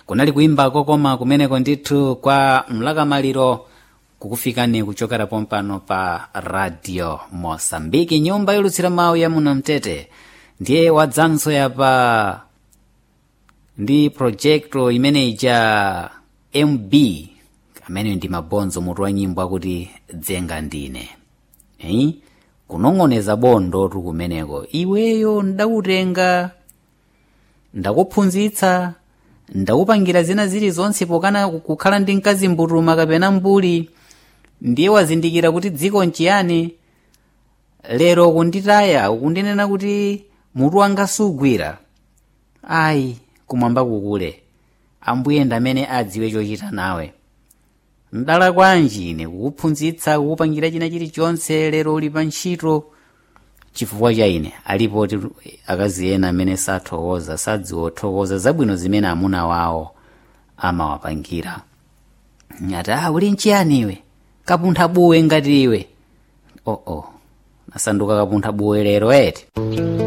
kunali kuimba kokoma kumeneko ndithu kwa mlakamaliro kukufikani kuchokera pompano pa radio mosambiki nyumba yolutsira mawu ya muno mtete ndiye wadzanso yapa ndi projekto imeneyi ja mb amene ndi mabonzo mutu wa nyimbo akuti dzenga ndine eh? kunong'oneza bondo tu kumeneko iweyo ndakutenga ndakuphunzitsa ndakupangira zina zilizonse pokana kukhala ndi mkazi mbutuma kapena mbuli ndiye wazindikira kuti dziko nchiyani lero kunditaya ukundinena kuti mutu wanga sugwira ayi kumwamba kukule ambuye ndamene adziwe chochita nawe mdala kwanji ine kukuphunzitsa kukupangira china chilichonse lero uli pa ntchito chifukwa cha ine alipo ti akazi ena amene sathokoza sadziwothokoza zabwino zimene amuna wawo amawapangira ati ah uli nchiyani iwe kapuntha buwe ngati iwe oh oh nasanduka kapuntha buwe lero eti